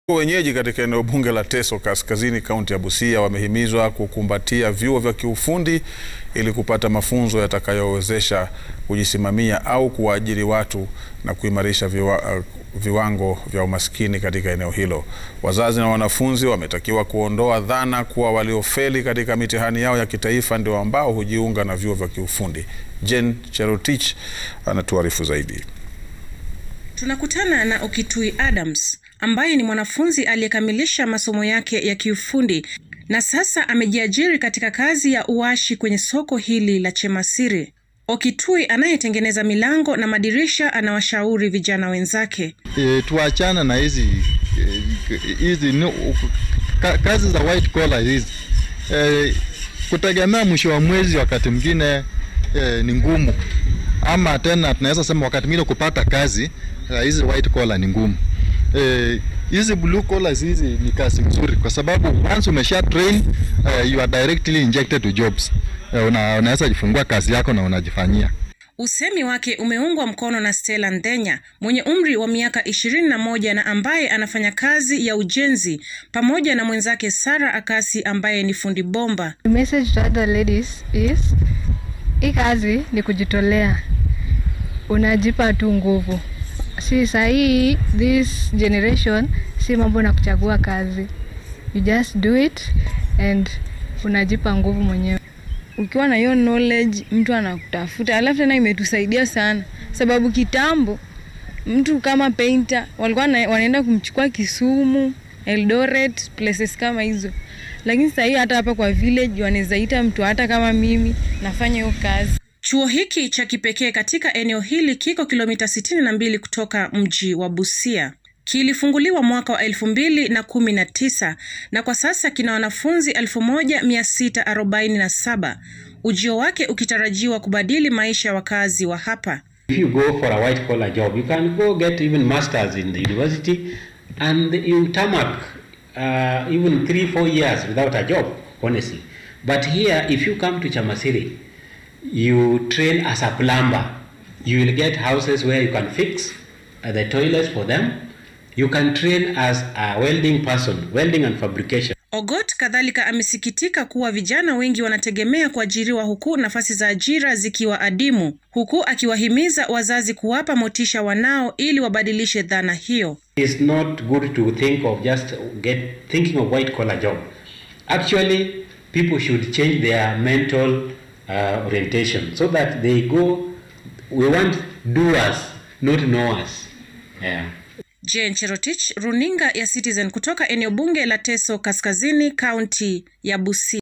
Wenyeji katika eneo bunge la Teso Kaskazini, kaunti ya Busia wamehimizwa kukumbatia vyuo vya kiufundi ili kupata mafunzo yatakayowezesha kujisimamia au kuwaajiri watu na kuimarisha viwa, uh, viwango vya umaskini katika eneo hilo. Wazazi na wanafunzi wametakiwa kuondoa dhana kuwa waliofeli katika mitihani yao ya kitaifa ndio ambao hujiunga na vyuo vya kiufundi. Jen Cherotich anatuarifu zaidi. Tunakutana na Okitui Adams ambaye ni mwanafunzi aliyekamilisha masomo yake ya kiufundi na sasa amejiajiri katika kazi ya uashi kwenye soko hili la Chemasiri. Okitui anayetengeneza milango na madirisha anawashauri vijana wenzake. E, tuachana na hizi hizi no, ka, kazi za white collar hizi e, kutegemea mwisho wa mwezi wakati mwingine e, ni ngumu, ama tena tunaweza sema wakati mwingine kupata kazi hizi white collar ni ngumu. Hizi eh, blue collars hizi ni kazi nzuri kwa sababu once umesha train uh, you are directly injected to jobs. Uh, una, unaweza jifungua kazi yako na unajifanyia. Usemi wake umeungwa mkono na Stella Ndenya mwenye umri wa miaka ishirini na moja na ambaye anafanya kazi ya ujenzi pamoja na mwenzake Sara Akasi ambaye ni fundi bomba. The message to other ladies is hii kazi ni kujitolea, unajipa tu nguvu si sahii this generation si mambo na kuchagua kazi you just do it and unajipa nguvu mwenyewe ukiwa na hiyo knowledge mtu anakutafuta alafu tena imetusaidia sana sababu kitambo mtu kama painter walikuwa na, wanaenda kumchukua kisumu eldoret places kama hizo lakini sahii hata hapa kwa village wanaweza ita mtu hata kama mimi nafanya hiyo kazi Chuo hiki cha kipekee katika eneo hili kiko kilomita 62 kutoka mji wa Busia. Kilifunguliwa mwaka wa elfu mbili na kumi na tisa na kwa sasa kina wanafunzi elfu moja mia sita arobaini na saba ujio wake ukitarajiwa kubadili maisha ya wakazi wa hapa. If you go for a white collar job, you can go get even masters in the university and you tarmac uh, even three, four years without a job, honestly. But here, if you come to Chamasiri, you train as a plumber. You will get houses where you can fix uh, the toilets for them. You can train as a welding person, welding and fabrication. Ogot kadhalika amesikitika kuwa vijana wengi wanategemea kuajiriwa huku nafasi za ajira zikiwa adimu, huku akiwahimiza wazazi kuwapa motisha wanao ili wabadilishe dhana hiyo. It's not good to think of just get thinking of white collar job. Actually, people should change their mental uh, orientation so that they go we want doers not knowers yeah. Jane Cherotich, runinga ya Citizen kutoka eneo bunge la Teso Kaskazini, kaunti ya Busia.